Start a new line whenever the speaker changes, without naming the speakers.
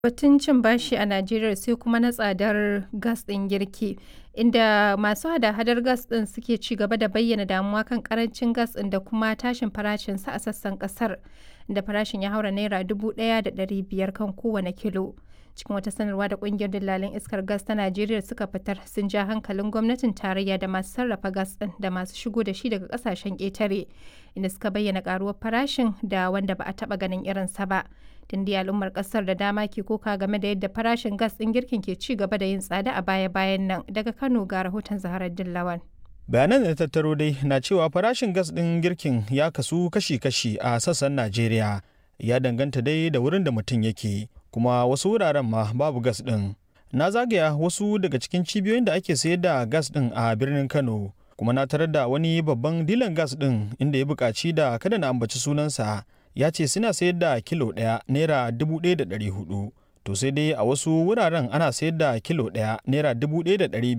Batun cin bashi a Najeriya sai kuma na tsadar gas ɗin girki, inda masu hada-hadar gas ɗin suke ci gaba da bayyana damuwa kan ƙarancin gas ɗin da kuma tashin farashinsa a sassan ƙasar, inda farashin ya haura Naira 1,500 kan kowane kilo. Cikin wata sanarwa da ƙungiyar dillalan iskar gas ta Najeriya suka fitar sun ja hankalin gwamnatin tarayya da masu sarrafa gas ɗin da masu shigo da shi daga ƙasashen ƙetare, inda suka bayyana ƙaruwar farashin da wanda ba a taɓa ganin irinsa ba. Tun dai al'ummar ƙasar da dama ke koka game da yadda farashin gas ɗin girkin ke ci gaba da yin tsada a baya-bayan nan. Daga Kano ga rahoton Zaharaddin Lawan.
bayanan da tattaro dai na cewa farashin gas ɗin girkin ya kasu kashi-kashi a sassan najeriya ya danganta dai da wurin da mutum yake kuma wasu wuraren ma babu gas ɗin na zagaya wasu daga cikin cibiyoyin da ake sayar da gas ɗin a birnin kano kuma na tarar da wani babban dilan gas ɗin inda ya buƙaci da kada na ambaci sunansa ya ce suna sayar da kilo ɗaya naira dubu ɗaya da ɗari hudu to sai dai a wasu wuraren ana sayar da kilo ɗaya naira dubu ɗaya da ɗari